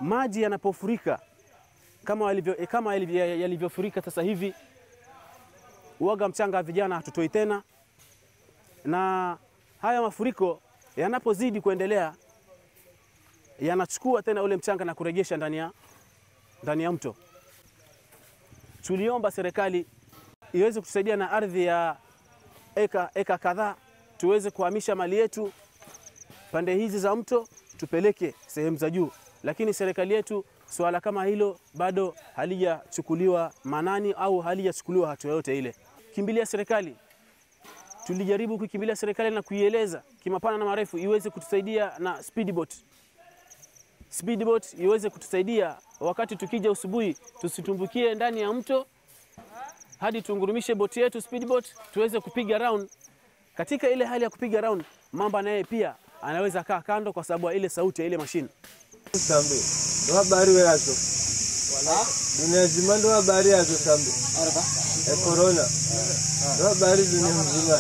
maji yanapofurika kama walivyo, eh, kama yalivyo- yalivyofurika sasa hivi, uoga mchanga wa vijana hatutoi tena, na haya mafuriko yanapozidi kuendelea yanachukua tena ule mchanga na kurejesha ndani ya ndani ya mto. Tuliomba serikali iweze kutusaidia na ardhi ya eka, eka kadhaa tuweze kuhamisha mali yetu pande hizi za mto tupeleke sehemu za juu, lakini serikali yetu suala kama hilo bado halijachukuliwa manani au halijachukuliwa hatua yoyote ile. Kimbilia serikali, tulijaribu kuikimbilia serikali na kuieleza kimapana na marefu iweze kutusaidia na speedboat speedboat iweze kutusaidia wakati tukija usubuhi, tusitumbukie ndani ya mto hadi tungurumishe boti yetu speedboat tuweze kupiga round. Katika ile hali ya kupiga round, mamba naye pia anaweza kaa kando kwa sababu ya ile sauti ya ile mashine. sambe ndo habari we yazo dunia zima ndo habari yazo sambe e corona ndo habari dunia mzima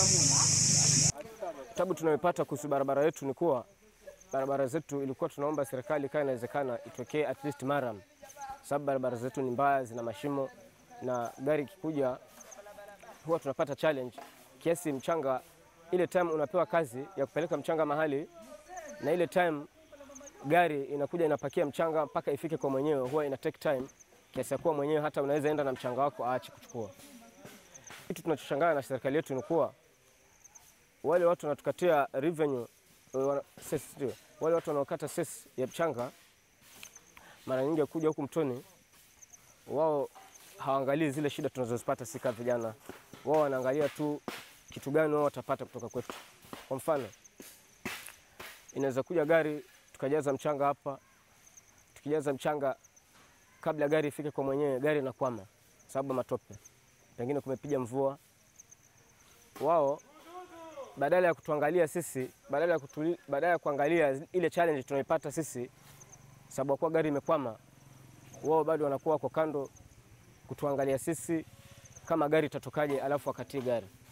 Tabu tunayopata kuhusu barabara yetu ni kuwa barabara zetu ilikuwa tunaomba serikali kama inawezekana itokee at least Maram, sababu barabara zetu ni mbaya, zina mashimo na gari ikikuja huwa tunapata challenge kiasi mchanga. Ile time unapewa kazi ya kupeleka mchanga mahali na ile time gari inakuja inapakia mchanga mpaka ifike kwa mwenyewe, huwa ina take time kiasi ya kuwa mwenyewe hata unaweza enda na mchanga wako aache kuchukua. Kitu tunachoshangaa na serikali yetu ni kuwa wale watu wanatukatia revenue eh, wana- cess, ndio. wale watu wanaokata cess ya mchanga mara nyingi kuja huku mtoni, wao hawaangalii zile shida tunazozipata sisi kama vijana. Wao wanaangalia tu kitu gani wao watapata kutoka kwetu. Kwa mfano, inaweza kuja gari tukajaza mchanga hapa, tukijaza mchanga kabla gari ifike kwa mwenyewe, gari inakwama sababu ya matope, pengine kumepiga mvua. Wao badala ya kutuangalia sisi, badala ya, kutuli, badala ya kuangalia ile challenge tunaipata sisi, sababu ya kuwa gari imekwama, wao bado wanakuwa wako kando kutuangalia sisi kama gari itatokaje, alafu wakatie gari.